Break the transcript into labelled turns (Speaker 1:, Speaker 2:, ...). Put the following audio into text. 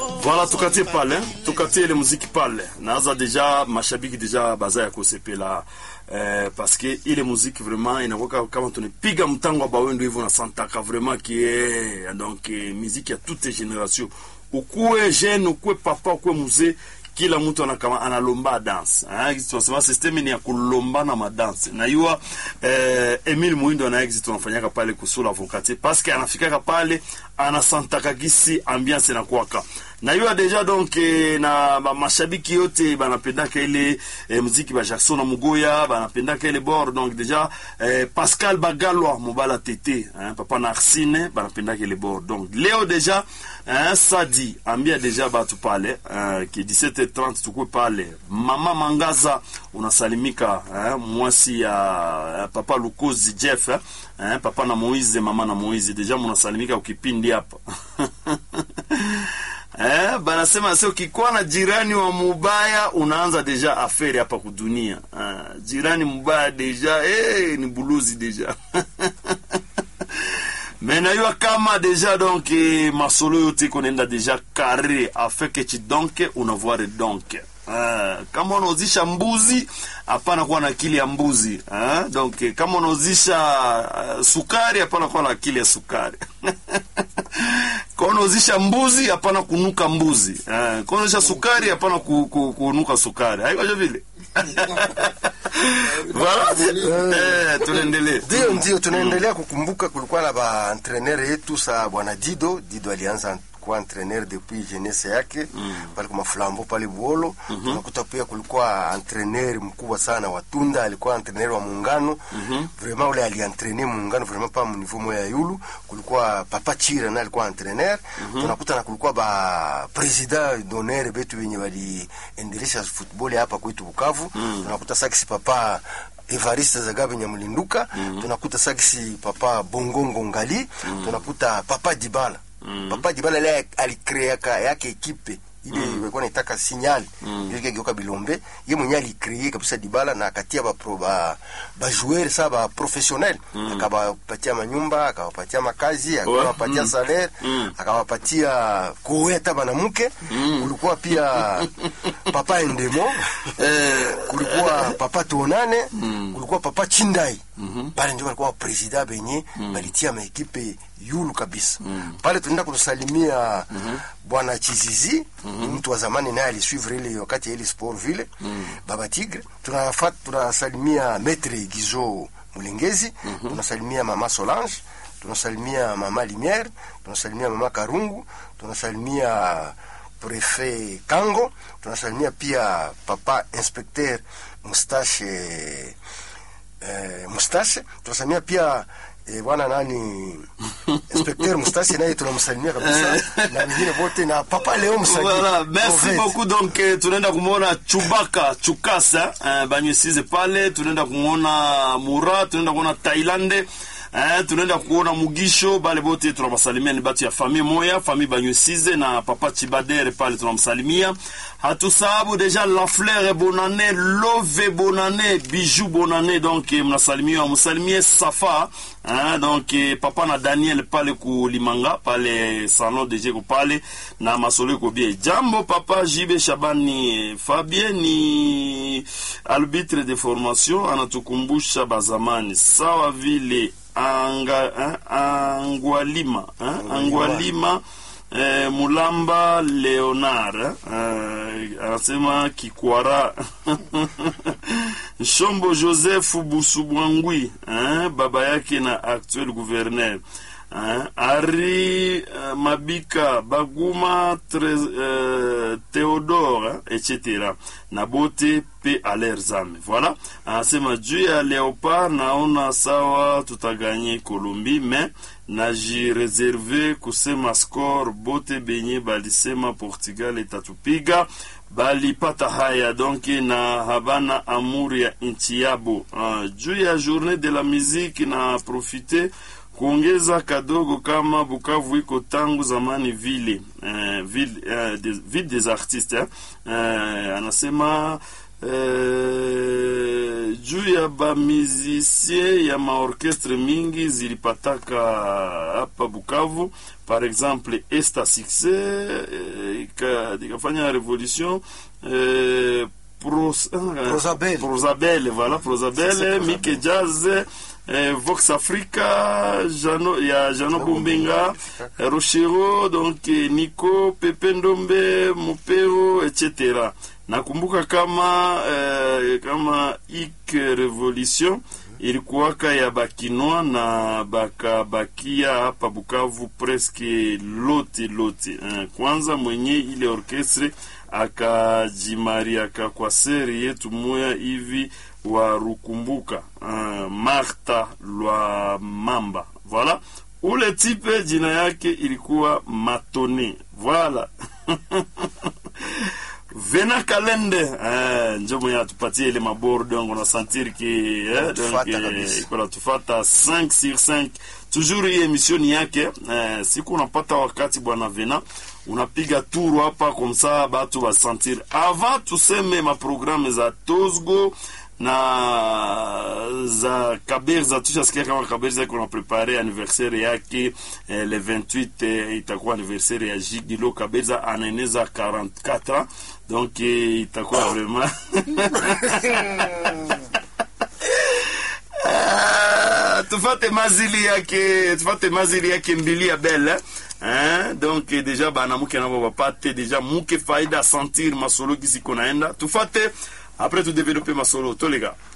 Speaker 1: Voilà, tukatie pale, tukatie ile muziki pale. Naanza deja mashabiki deja baza ya kusepela eh, paske ile muziki vraiment inakuwa kama tunapiga mtango wa bawendo hivyo na santaka vraiment qui est donc eh, muziki ya toutes générations. Ukuwe jeune, ukuwe papa, ukuwe mzee kila mtu anakama analomba dance eh, tunasema system ni ya kulombana madanse na yua eh, Emile Muindo na exit tunafanyaka pale kusula avocate parce que anafikaka pale anasantaka gisi ambiance inakuwaka na yua deja donc eh, na ba, mashabiki yote banapendaka ile eh, muziki ba Jackson na Mugoya banapendaka ile bord donc deja eh, Pascal Bagalwa Mobala Tete eh, papa na Arsine banapendaka ile bord donc leo deja eh, Sadi ambia deja batu pale eh, ki 17h30 tukue pale mama Mangaza unasalimika eh, mwasi ya eh, papa Lukozi Jeff eh, eh, papa na Moize mama na Moize deja munasalimika ukipindi hapa Eh, banasema sio ukikuwa na jirani wa mubaya unaanza deja aferi hapa kudunia. Eh, jirani mubaya deja eh, ni buluzi deja mais nayua kama deja donc eh, masolo yote konaenda deja kare afeke chidonke unavoire donke Uh, kama unauzisha mbuzi hapana kuwa na akili ya mbuzi uh, donc eh, kama unauzisha uh, sukari hapana kuwa na akili ya sukari kama unauzisha mbuzi hapana kunuka mbuzi uh, kama unauzisha sukari hapana ku, ku, kunuka sukari haikoje vile voilà eh, tunaendelea
Speaker 2: Ndio, ndio tunaendelea kukumbuka, kulikuwa na ba entraîneur yetu sa bwana Dido. Dido alianza kuwa entraîneur depuis jeunesse yake pale kwa Flambo pale Buolo. Tunakuta pia kulikuwa entraîneur mkubwa sana wa Tunda, alikuwa entraîneur wa Muungano. Vraiment ule alientraîner Muungano vraiment pa niveau moya ya yulu. Kulikuwa Papa Chira na alikuwa entraîneur. Tunakuta na kulikuwa ba president d'honneur betu wenye waliendelesha football hapa kwetu Bukavu. Tunakuta Saksi Papa Evariste Zagabe Nyamulinduka tunakuta Saksi Papa Bongongo Ngali tunakuta Papa Dibala Papa Dibala ile alikreaka yake ekipe ile ilikuwa inaitaka signal ile kigeuka Bilombe ye mwenyewe alicree kabisa Dibala na akatia ba pro ba, ba joueur sa ba professionnel akawapatia manyumba akawapatia makazi akawapatia salaire akawapatia kowe hata banamuke kulikuwa pia Papa Endemo kulikuwa Papa Tonane kulikuwa Papa Chindai pale ndio walikuwa president benye balitia maekipe yulu kabisa pale tunaenda kusalimia bwana Chizizi ni mtu wa zamani naye alisuivre ile wakati ya ile sport vile baba Tigre tunafat tunasalimia Maître Gizo Mulengezi tunasalimia mama Solange tunasalimia mama Limière tunasalimia mama Karungu tunasalimia prefet Kango tunasalimia pia papa inspecteur Mustache eh, Mustache tunasalimia pia eh, bwana nani inspecteur Mustache naye tunamsalimia kabisa na wengine wote na papa Leo Msagi
Speaker 1: Voilà, merci
Speaker 2: Provet.
Speaker 1: beaucoup donc eh, tunaenda kumwona Chubaka Chukasa eh, banywesize pale, tunaenda kumwona Mura, tunaenda kuona Tailande Eh, tunaenda kuona Mugisho bale bote tunawasalimia, ni batu ya famille moya famille banywesize na papa Chibadere pale tunamsalimia. Hatusahabu deja la fleur bonane love bonane bijou bonane donc eh, mnasalimiwa msalimie Safa eh, donc eh, papa na Daniel pale kulimanga pale salon de Jego pale na masolo ko bie jambo papa Jibe Shabani eh, Fabien ni arbitre de formation anatukumbusha bazamani sawa vile anga, eh, angwalima eh, angwalima eh, mulamba leonard eh, anasema kikwara nshombo joseph busubwangwi eh, baba yake na actuel gouverneur eh, ari eh, mabika baguma tre, eh, theodore eh, etc na bote pe aler zame voilà anasema juu ya leopard naona sawa tutaganye kolombi me najireserve kusema score bote benye balisema portugal itatupiga balipata haya donc na habana amuri ya nchi yabo uh, juu ya journée de la musique na profite kuongeza kadogo kama Bukavu iko tangu zamani vile eh, ville, eh, des, ville des artistes eh. Eh, anasema eh, eh, juu ya bamizisie ya maorkestre mingi zilipataka hapa Bukavu, par exemple Esta Success eh, ika- ikafanya revolution eh, Pros, ah,
Speaker 2: Prosabel.
Speaker 1: Prosabel, voilà Prosabel,
Speaker 2: Prosabel.
Speaker 1: Mike Jazz eh, Vox Africa Jano, ya Jano Bumbenga eh, Rochero donc eh, Nico Pepe Ndombe Mupero etc. Nakumbuka kama eh, kama ik revolution ilikuwaka ya bakinwa na bakabakia hapa Bukavu preske lote lote. Eh, kwanza mwenye ile orkestre akajimariaka kwa seri yetu moya hivi wa Rukumbuka uh, Martha Lwa Mamba voilà. Ule tipe jina yake ilikuwa Matone voilà Vena Kalende eh, njo mwenye atupatie ile mabor donc on a sentir que eh, donc
Speaker 2: Tufata
Speaker 1: eh,
Speaker 2: kabisa.
Speaker 1: iko natufata 5 sur 5 toujours hii emission ni yake eh, siku unapata wakati bwana Vena unapiga turu hapa komsa batu basentir avant tuseme maprogramme za Tosgo na za Kaberza tushasikia kama Kaberza iko na prepare anniversaire yake eh, le 28 eh, itakuwa anniversaire ya Jigilo Kaberza anaeneza 44 ans donc eh, itakuwa vraiment Ah, tufate mazili yake tufate mazili yake mbili ya belle hein? donc eh, deja banamuke nabo bapate deja muke faida sentir masolo gisi konaenda tufate après tu développer masolo to les gars